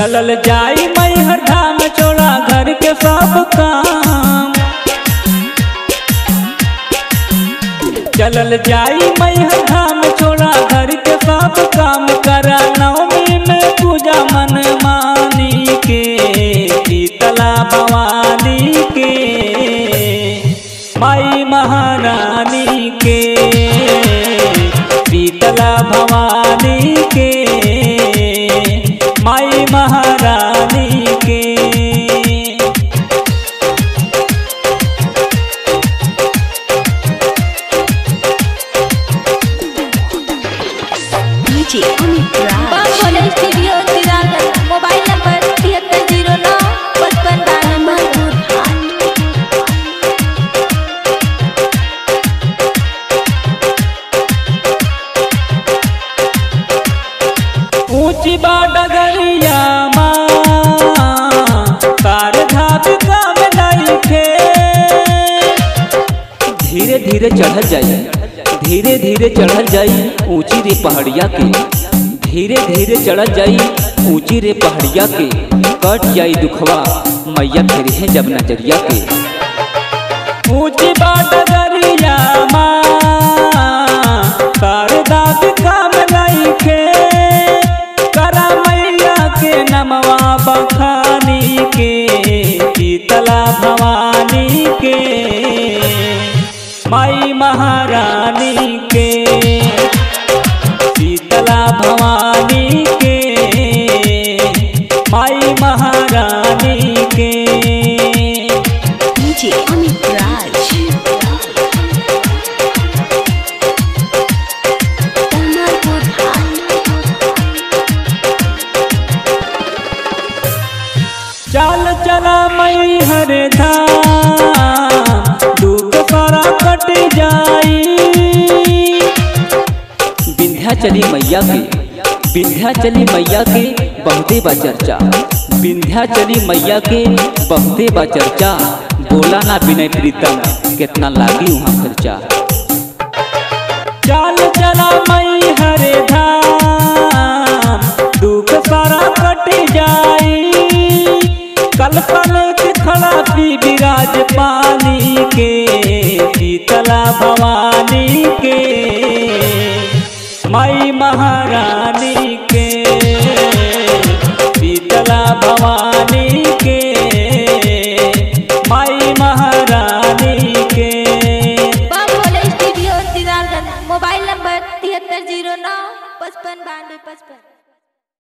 चलल जाई मैहर धाम छोड़ा घर के सब काम चलल जाई मैहर धाम छोड़ा घर के सब काम करा नवमी में पूजा मन मानी के शीतला भवानी के माई महारानी के शीतला भवानी के माई महारानी के DJ Amit बम Raj. Bhole studio Siraganj mobile number तिहत्तर जीरो नौ पचपन बानवे ऊंची बा डगरिया माँ तार धाप काम नइखे धीरे धीरे चढ़ल जाई धीरे धीरे चढ़ल जाई ऊंची रे पहाड़िया के धीरे धीरे चढ़ल जाई ऊंची रे पहाड़िया के कट जाई दुखवा मैया फेरी है जब नजरिया के ऊंची बा डगरिया माँ तार धाप काम नइखे करा मैया के नमवा बखानी के शीतला भवानी के माई महारानी के शीतला भवानी के माई महारानी के DJ Amit Raj. Kamalpur चाल चला मई हर धाम दुख सारा कट जाई विंध्याचली मैया के विंध्याचली मैया के बहुते बा चर्चा विंध्याचली मैया के बहुते बा चर्चा बोला ना विनय प्रीतम कितना लागी वहाँ खर्चा चाल चला मई हरे धाम दुख सारा कट जाई कल पल के खड़ा पी विराज पानी के शीतला भवानी के माई महारानी के शीतला भवानी के माई महारानी के Bam Bhole studio Siraganj mobile number तिहत्तर जीरो नौ पचपन बानवे पचपन